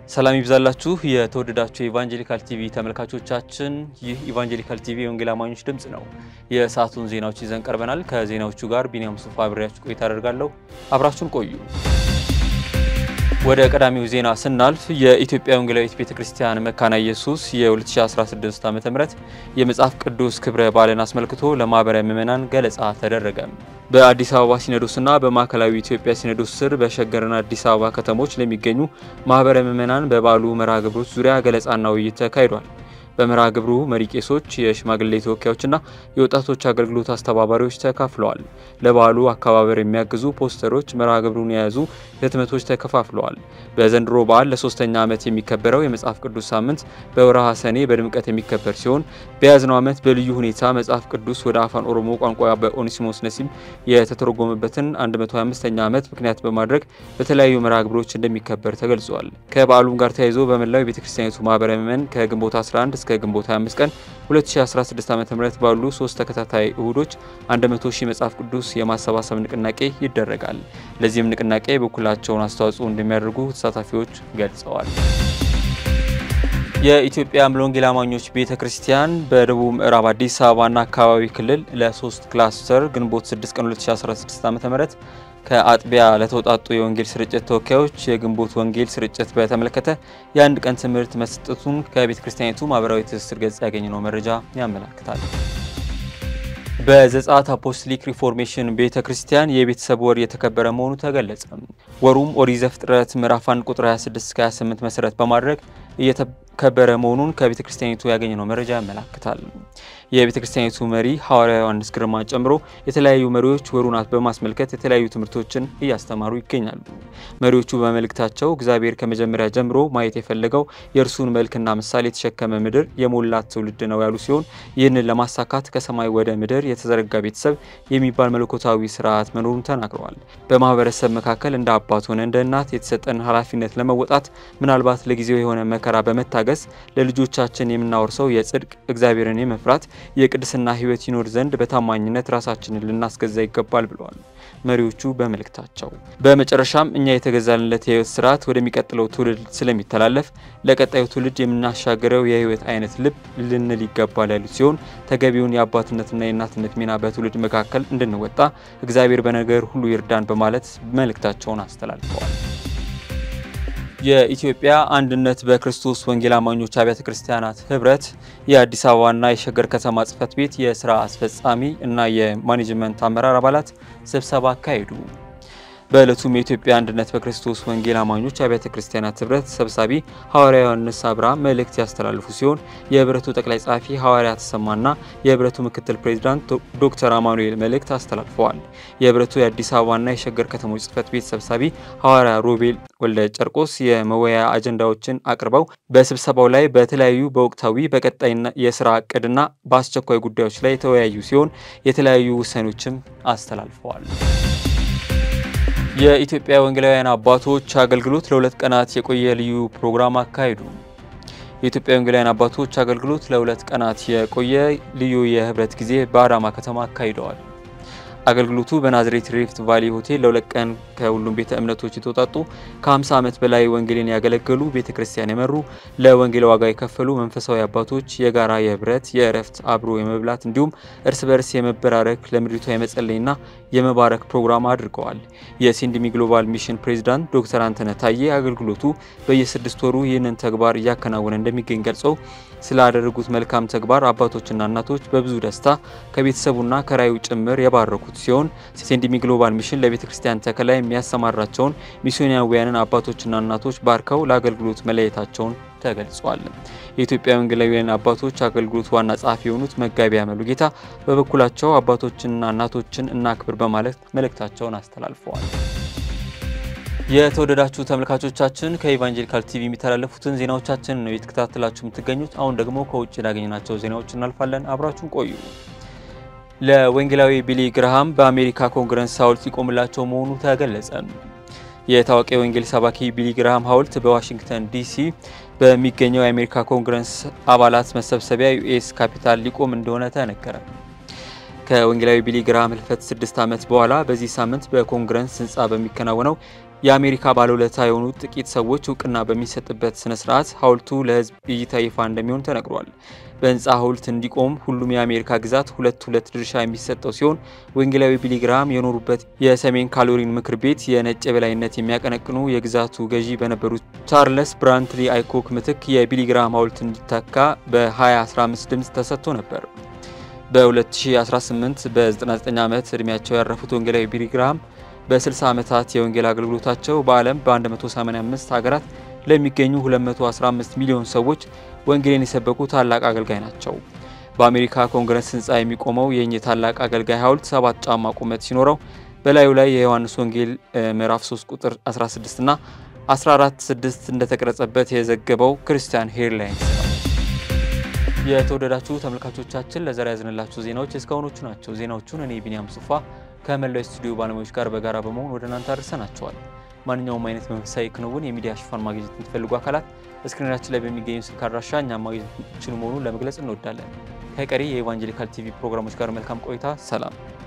ሰላም ይብዛላችሁ የተወደዳችሁ የኢቫንጀሊካል ቲቪ ተመልካቾቻችን፣ ይህ ኢቫንጀሊካል ቲቪ የወንጌል አማኞች ድምፅ ነው። የሰዓቱን ዜናዎች ይዘን ቀርበናል። ከዜናዎቹ ጋር ቢኒያም ሱፋ አብሬያችሁ ቆይታ አደርጋለሁ። አብራችሁን ቆዩ። ወደ ቀዳሚው ዜና ስናልፍ የኢትዮጵያ ወንጌላዊት ቤተ ክርስቲያን መካነ ኢየሱስ የ2016 ዓ ም የመጽሐፍ ቅዱስ ክብረ በዓልን አስመልክቶ ለማህበረ ምዕመናን ገለጻ ተደረገ። በአዲስ አበባ ሲኖዶስና በማዕከላዊ ኢትዮጵያ ሲኖዶስ ስር በሸገርና አዲስ አበባ ከተሞች ለሚገኙ ማህበረ ምዕመናን በበዓሉ መርሃ ግብሮች ዙሪያ ገለጻና ውይይት ተካሂዷል። በመርሃ ግብሩ መሪ ቄሶች፣ የሽማግሌ ተወካዮችና የወጣቶች አገልግሎት አስተባባሪዎች ተካፍለዋል። ለበዓሉ አከባበር የሚያግዙ ፖስተሮች፣ መርሃ ግብሩን የያዙ ህትመቶች ተከፋፍለዋል። በዘንድሮ በዓል ለሶስተኛ ዓመት የሚከበረው የመጽሐፍ ቅዱስ ሳምንት በወርሃ ሰኔ በድምቀት የሚከበር ሲሆን በያዝነው ዓመት በልዩ ሁኔታ መጽሐፍ ቅዱስ ወደ አፋን ኦሮሞ ቋንቋ በኦኔሲሞስ ነሲም የተተረጎመበትን 125ኛ ዓመት ምክንያት በማድረግ በተለያዩ መርሃ ግብሮች እንደሚከበር ተገልጿል። ከበዓሉም ጋር ተያይዞ በመላው የቤተክርስቲያኒቱ ማህበረ ምዕመን ከግንቦት 11 እስከ ግንቦት 25 ቀን 2016 ዓ.ም ባሉ ሶስት ተከታታይ እሁዶች 100 ሺህ መጽሐፍ ቅዱስ የማሰባሰብ ንቅናቄ ይደረጋል። ለዚህም ንቅናቄ የበኩላቸውን አስተዋጽኦ እንደሚያደርጉ ተሳታፊዎች ገልጸዋል። የኢትዮጵያ ሙሉ ወንጌል አማኞች ቤተ ክርስቲያን በደቡብ ምዕራብ አዲስ አበባና አካባቢ ክልል ለሶስት ክላስተር ግንቦት 6 ቀን 2016 ዓ.ም ከአጥቢያ ለተውጣጡ የወንጌል ስርጭት ተወካዮች የግንቦት ወንጌል ስርጭት በተመለከተ የአንድ ቀን ትምህርት መስጠቱን ከቤተ ክርስቲያኒቱ ማህበራዊ ትስስር ገጽ ያገኘነው መረጃ ያመላክታል። በዘጸአት አፖስቶሊክ ሪፎርሜሽን ቤተ ክርስቲያን የቤተሰብ ወር የተከበረ መሆኑ ተገለጸ። ወሩም ኦሪት ዘፍጥረት ምዕራፍ 1 ቁጥር 26 28 መሰረት በማድረግ እየተከበረ መሆኑን ከቤተ ክርስቲያኒቱ ያገኘነው መረጃ ያመላክታል። የቤተ ክርስቲያኒቱ መሪ ሐዋርያ ዮሐንስ ግርማ ጨምሮ የተለያዩ መሪዎች ወሩን በማስመልከት የተለያዩ ትምህርቶችን እያስተማሩ ይገኛሉ። መሪዎቹ በመልእክታቸው እግዚአብሔር ከመጀመሪያ ጀምሮ ማየት የፈለገው የእርሱን መልክና ምሳሌ የተሸከመ ምድር የሞላት ትውልድ ነው ያሉ ሲሆን ይህንን ለማሳካት ከሰማይ ወደ ምድር የተዘረጋ ቤተሰብ የሚባል መለኮታዊ ስርዓት መኖሩን ተናግረዋል። በማህበረሰብ መካከል እንደ አባት ሆነ እንደ እናት የተሰጠን ኃላፊነት ለመወጣት ምናልባት ለጊዜው የሆነ መከራ በመታገስ ለልጆቻችን የምናወርሰው የጽድቅ እግዚአብሔርን የመፍራት የቅድስና ሕይወት ይኖር ዘንድ በታማኝነት ራሳችንን ልናስገዛ ይገባል ብለዋል መሪዎቹ በመልእክታቸው። በመጨረሻም እኛ የተገዛንለት የሕይወት ስርዓት ወደሚቀጥለው ትውልድ ስለሚተላለፍ ለቀጣዩ ትውልድ የምናሻገረው የሕይወት አይነት ልብ ልንል ይገባል ያሉት ሲሆን ተገቢውን የአባትነትና የእናትነት ሚና በትውልድ መካከል እንድንወጣ እግዚአብሔር በነገር ሁሉ ይርዳን በማለት መልእክታቸውን አስተላልፈዋል። የኢትዮጵያ አንድነት በክርስቶስ ወንጌል አማኞች አብያተ ክርስቲያናት ህብረት የአዲስ አበባና የሸገር ከተማ ጽህፈት ቤት የስራ አስፈጻሚ እና የማኔጅመንት አመራር አባላት ስብሰባ አካሄዱ። በዕለቱም የኢትዮጵያ አንድነት በክርስቶስ ወንጌል አማኞች አብያተ ክርስቲያናት ህብረት ሰብሳቢ ሐዋርያ ዮሐንስ አብርሃ መልእክት ያስተላልፉ ሲሆን የህብረቱ ጠቅላይ ጸሐፊ ሐዋርያ ተሰማና የህብረቱ ምክትል ፕሬዚዳንት ዶክተር አማኑኤል መልእክት አስተላልፈዋል። የህብረቱ የአዲስ አበባና የሸገር ከተሞች ጽህፈት ቤት ሰብሳቢ ሐዋርያ ሮቤል ወልደ ጨርቆስ የመወያያ አጀንዳዎችን አቅርበው በስብሰባው ላይ በተለያዩ በወቅታዊ በቀጣይና የስራ እቅድና በአስቸኳይ ጉዳዮች ላይ የተወያዩ ሲሆን የተለያዩ ውሳኔዎችም አስተላልፈዋል። የኢትዮጵያ ወንጌላውያን አባቶች አገልግሎት ለሁለት ቀናት የቆየ ልዩ ፕሮግራም አካሄዱ። የኢትዮጵያ ወንጌላውያን አባቶች አገልግሎት ለሁለት ቀናት የቆየ ልዩ የህብረት ጊዜ በአዳማ ከተማ አካሂደዋል። አገልግሎቱ በናዝሬት ሪፍት ቫሊ ሆቴል ለሁለት ቀን ከሁሉም ቤተ እምነቶች የተውጣጡ ከ50 ዓመት በላይ ወንጌልን ያገለገሉ ቤተ ክርስቲያን የመሩ ለወንጌል ዋጋ የከፈሉ መንፈሳዊ አባቶች የጋራ የህብረት የእረፍት አብሮ የመብላት እንዲሁም እርስ በርስ የመበራረክ ለምድሪቷ የመጸለይና የመባረክ ፕሮግራም አድርገዋል። የሲንድሚ ግሎባል ሚሽን ፕሬዚዳንት ዶክተር አንተነ ታዬ አገልግሎቱ በየስድስት ወሩ ይህንን ተግባር እያከናወነ እንደሚገኝ ገልጸው ስላደረጉት መልካም ተግባር አባቶችና እናቶች በብዙ ደስታ ከቤተሰቡና ከራዩ ጭምር የባረኩት ሲሆን ሲንድሚ ግሎባል ሚሽን ለቤተ ክርስቲያን ተከላ የሚያሰማራቸውን ሚስዮናውያንን አባቶችና እናቶች ባርከው ለአገልግሎት መለየታቸውን ተገልጿል። የኢትዮጵያ ወንጌላውያን አባቶች አገልግሎት ዋና ጸሐፊ የሆኑት መጋቢ ያመሉ ጌታ በበኩላቸው አባቶችንና እናቶችን እናክብር በማለት መልእክታቸውን አስተላልፈዋል። የተወደዳችሁ ተመልካቾቻችን ከኢቫንጀሊካል ቲቪ የሚተላለፉትን ዜናዎቻችን ነው የተከታተላችሁ የምትገኙት። አሁን ደግሞ ከውጭ ያገኘናቸው ዜናዎች እናልፋለን። አብራችሁን ቆዩ። ለወንጌላዊ ቢሊ ግርሃም በአሜሪካ ኮንግረስ ሐውልት ይቆምላቸው መሆኑ ተገለጸ። የታዋቂ ወንጌል ሰባኪ ቢሊ ግርሃም ሐውልት በዋሽንግተን ዲሲ በሚገኘው የአሜሪካ ኮንግረስ አባላት መሰብሰቢያ ዩኤስ ካፒታል ሊቆም እንደሆነ ተነገረ። ከወንጌላዊ ቢሊ ግርሃም ህልፈት ስድስት ዓመት በኋላ በዚህ ሳምንት በኮንግረስ ህንፃ በሚከናወነው የአሜሪካ ባለውለታ የሆኑት ጥቂት ሰዎች እውቅና በሚሰጥበት ስነ ስርዓት ሐውልቱ ለሕዝብ እይታ ይፋ እንደሚሆን ተነግሯል። በህንፃ ሐውልት እንዲቆም ሁሉም የአሜሪካ ግዛት ሁለት ሁለት ድርሻ የሚሰጠው ሲሆን ወንጌላዊ ቢሊግራም የኖሩበት የሰሜን ካሮላይና ምክር ቤት የነጭ የበላይነት የሚያቀነቅኑ የግዛቱ ገዢ በነበሩት ቻርለስ ብራንትሊ አይኮክ ምትክ የቢሊግራም ሐውልት እንዲተካ በ2015 ድምፅ ተሰጥቶ ነበር። በ2018 በ99 ዓመት ዕድሜያቸው ያረፉት ወንጌላዊ ቢሊግራም በ60 ዓመታት የወንጌል አገልግሎታቸው በዓለም በ185 ሀገራት ለሚገኙ 215 ሚሊዮን ሰዎች ወንጌልን የሰበኩ ታላቅ አገልጋይ ናቸው። በአሜሪካ ኮንግረስ ህንፃ የሚቆመው የእኚህ ታላቅ አገልጋይ ሐውልት ሰባት ጫማ ቁመት ሲኖረው በላዩ ላይ የዮሐንስ ወንጌል ምዕራፍ 3 ቁጥር 16 እና 14 6 እንደተቀረጸበት የዘገበው ክርስቲያን ሄርላይንስ ነው። የተወደዳችሁ ተመልካቾቻችን ለዛሬ ያዝንላችሁ ዜናዎች እስካሁኖቹ ናቸው። ዜናዎቹን እኔ ቢኒያም ሱፋ ከመላው ስቱዲዮ ባለሙያዎች ጋር በጋራ በመሆን ወደ እናንተ አድርሰናቸዋል። ማንኛውም አይነት መንፈሳዊ ክንውን የሚዲያ ሽፋን ማግኘት የምትፈልጉ አካላት እስክሪናችን ላይ በሚገኙ ስልክ አድራሻ እኛም ማግኘት የምትችሉ መሆኑን ለመግለጽ እንወዳለን። ከቀሪ የኢቫንጀሊካል ቲቪ ፕሮግራሞች ጋር መልካም ቆይታ። ሰላም